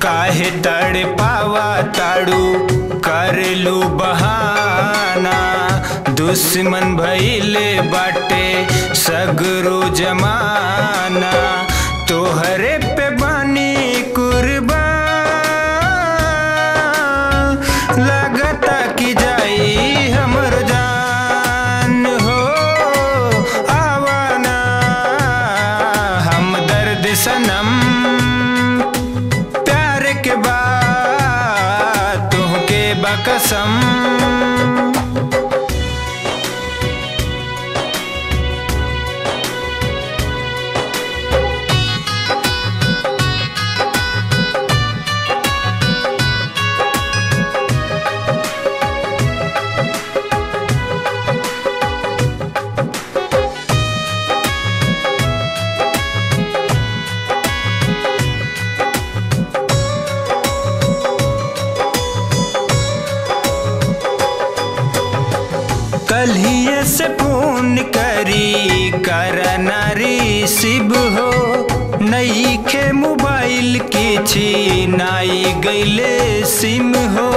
काहे तड़ पावा ताड़ू कर लू बहाना दुश्मन भइले बाटे सगरो जमाना तोहरे पे बानी कुर्बान लगता कि जाई हमर जान हो आवाना हम दर्द सनम प्यार के बाद तुहके बकसम कलिए से फोन करी कर नारी शिव हो नई खे मोबाइल की छी नाई गईले सिम हो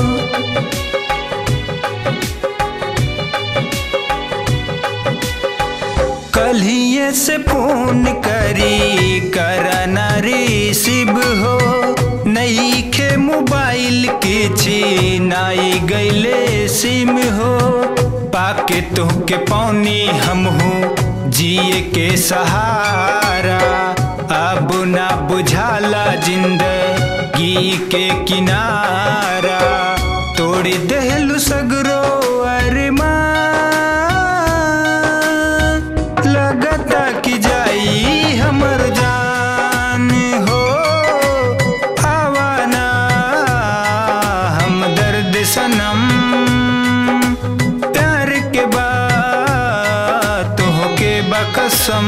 कलिए से फोन करी कर नारी शिव हो नई खे मोबाइल की छी नाई गईले सिम हो पाके तुहके पौनी हम हूँ जिए के सहारा अब ना बुझाला जिंदगी के किनारा तोड़ देहलु सगरो अरमान लगता कि जाई हमर जान हो आवाना हम दर्द सनम प्यार के बाद तुहके बकसम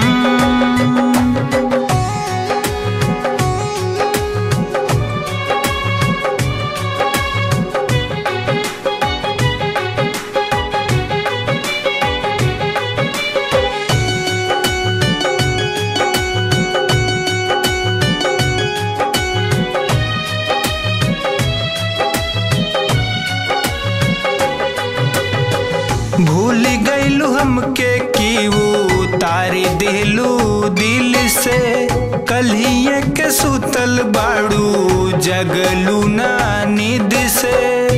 भूल गईलू हमके की उतारी दिलू दिल से कलिए के सुतल बाड़ू जगलू ना नींद से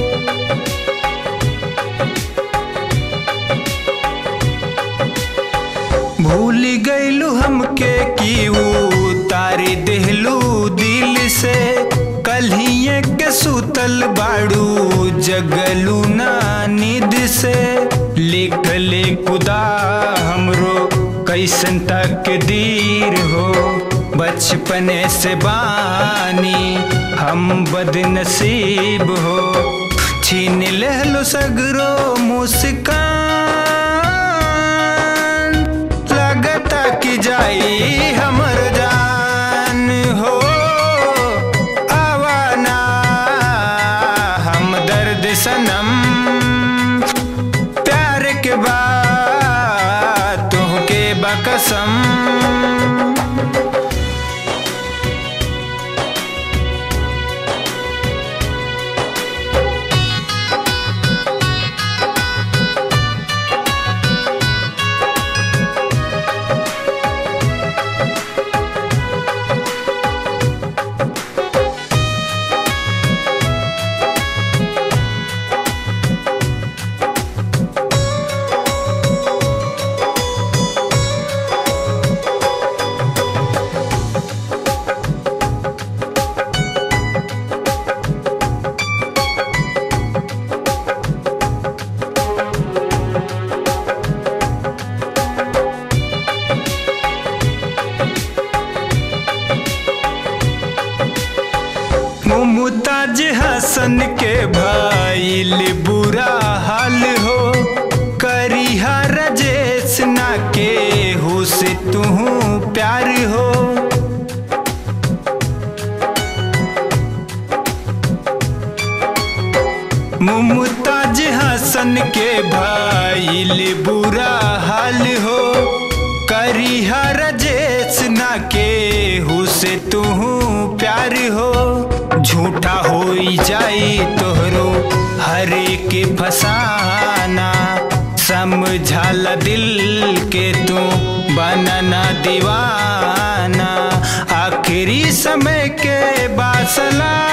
भूल गईलू हमके की उतारी दिलू दिल से कलिए के सुतल बाड़ू जगलू ना नींद से लिख ले खुदा हमरो कैसन तक दीर हो बचपने से बानी हम बदनसीब हो छीन लेहलो सगरो मुस्कान लगता कि जाई हमर जान हो आवाना हम दर्द सनम प्यार के बाद तुहके बकसम मुमताज हसन के भाईल बुरा हाल हो करिहा रजेश ना के हो से तू प्यार हो मुमताज हसन के भाईल बुरा हाल हो करिहा रजेश ना के हो से तू प्यार हो झूठा हो जाई तोहरो हरे के फसाना समझाल दिल के तू बनना दीवाना आखिरी समय के बासला